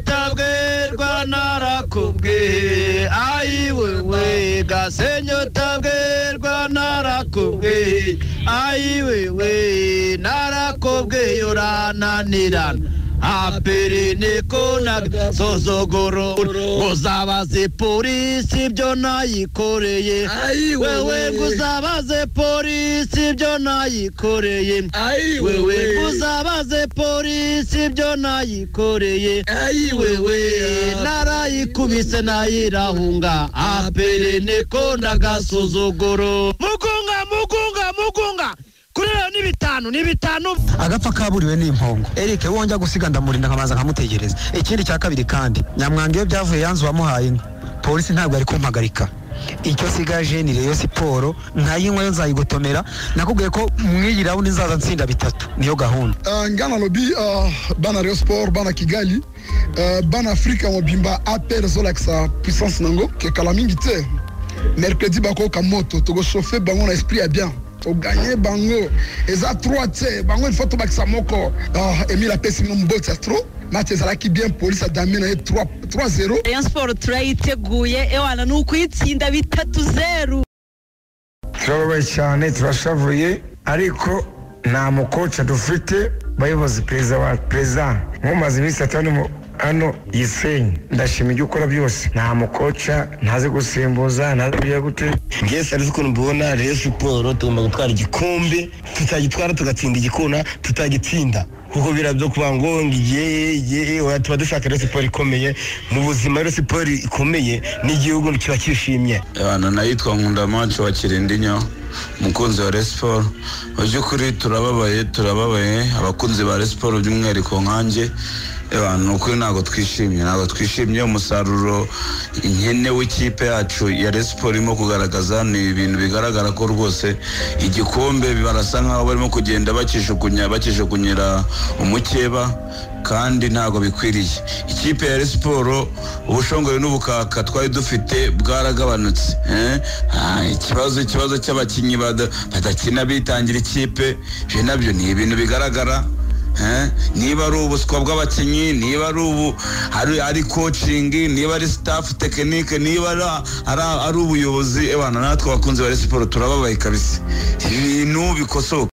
gasenyotabwerwa narakubwiye ayiwewe gasenyotabwerwa narakubwiye ayiwewe narakubwiye urananirana apirine konaga sozogoro uzabaze polisi ibyo nayikoreye wewe guzabaze polisi ibyo nayikoreye wewe guzabaze polisi ibyo nayikoreye wewe narayikubise nayirahunga apirine konaga sozogoro mugunga mugunga mugunga kuri rero ni bitanu ni bitanu agapfa kaburiwe ni impongo erike wongera gusiga ndamurinda nkabanza nkamutegereza ikindi cya kabiri kandi nyamwanga iyo byavuye yanze uwamuhaye inka polisi ntabwo ari kumpagarika icyo sigaje ni reyo siporo nkayinywa yo nzayigotomera nakubwiye ko mw'iyi rawundi nzaza nsinda bitatu niyo gahunda ngana lobi bana reyo siporo bana kigali bana afurika mobimba aperi zolakisa puissance nango kekala mingi te mercredi bakoka moto togoshofe bango na esprit ya bien toganye bango eza trois te bango ilfaut tobakisa moko emile apesi bino moboti ya tro mati ezalaki bien polisi adame na ye 3-0 rayon siporo turayiteguye ewana ni ukuyitsinda bitatu zeru turababaye cyane turashavuye ariko nta mukoca dufite bayobozi perezida wa perezida nkumaze iminsi atanu hano gisenyi ndashima ibyo ukora byose nta mukoca ntazi gusimbuza ntazi kugira gute ngewe sarizi ukuntu mbibona rero siporo tugomba gutwara igikombe tutagitwara tugatsinda igikona tutagitsinda kuko birabyo kuba ngo ngiye tuba dushaka rero siporo ikomeye mu buzima rero siporo ikomeye n'igihugu kiba cyishimye abantu nayitwa nkundamacu wa kirindinya umukunzi wa resiporo mu by'ukuri turababaye turababaye abakunzi ba resiporo by'umwihariko nkanjye ni ukuri ntabwo twishimye ntabwo twishimiye umusaruro inkene w'ikipe yacu ya resiporo irimo kugaragaza ni ibintu bigaragara ko rwose igikombe barasa nk'aho barimo kugenda bakijugunya bakijugunyira umukeba kandi ntabwo bikwiriye ikipe ya resiporo ubushongore n'ubukaka twari dufite bwaragabanutse ikibazo ikibazo cy'abakinnyi badakina bitangira ikipe ibyo nabyo ni ibintu bigaragara niba ari ubuswa bw'abakinnyi niba ari ari kocingi niba ari sitafu tekinike niba ari ubuyobozi natwe abakunzi ba siporo turababaye kabisa ibintu bikosoka